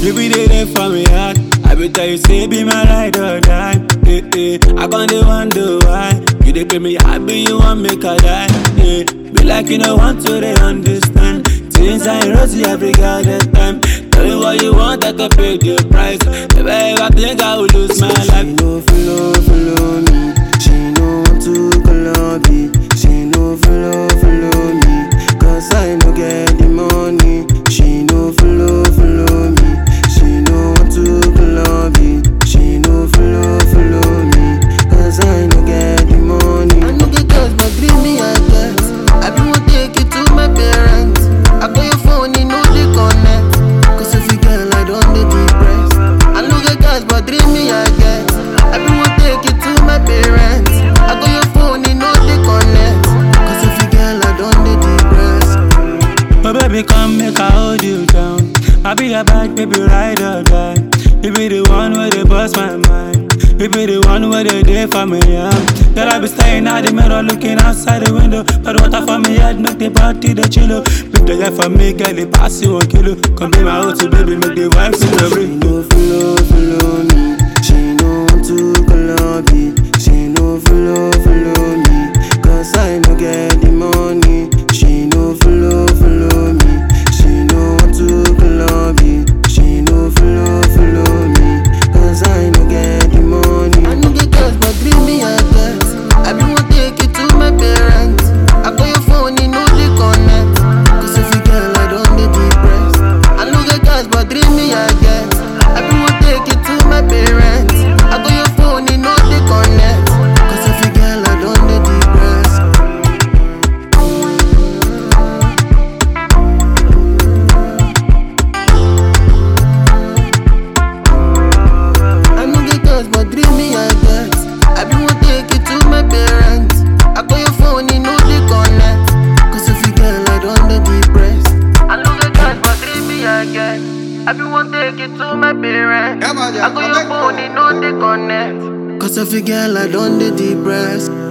You be there there for me heart. I be tell you say be my ride or die. Eh, eh. I can't dey wonder why. You dey play me happy, you want make I die. Yeah. Be like you know want to they understand. Things I rosy every goddamn time. Tell me what you want, I can pay the price. If I ever think I will lose my She life. no follow, follow me. She no want to Colombia. She no follow, follow me. Cause I no get the money. She no follow, follow me. She no want to Colombia. She no follow, follow me. Cause I no get the money. I no get cash, but dream me I get. I be want take it to my parents. I call your phone, you know they connect. Cause if you girl, I don't dey depressed. I no get cash, but dream me I get. I be want take it to my parents. I call your phone, you know they connect. Cause if you girl, I don't dey depressed. Oh baby, come make I hold you down. I be your back, baby, ride or die. You be the one where they bust my mind. You be the one where they day for me, yeah. Girl, I be staying at the mirror, looking outside the window. But water for me head, make the party the chillo. Make the guy for me, girl, they pass you one kilo. Come be my house, baby, make the wife see the She ring. no follow, follow me. She no want to Colombia. She no follow, follow me. Cause I no get the money. She no follow, follow me. She no want to Colombia. She no follow, follow me. Cause I no get the money. I no get cash, but dream me I get. I be want take it to my parents. I call your phone, you know they connect. Cause if you girl, I don't dey depressed. I no get cash, but dream me I get. I be want take it to my parents. I call your phone, you know they connect. Cause if you girl, I don't dey depressed. I no get cash, but dream me I get. I be want take it to my parents. I call your phone, you know they connect. Cause if you girl, I don't dey depressed. I no get cash, but dream me I get. I be want take it to my parents. Yeah, man, I yeah. call your phone, you know they connect. Cause if you girl, I don't dey depressed.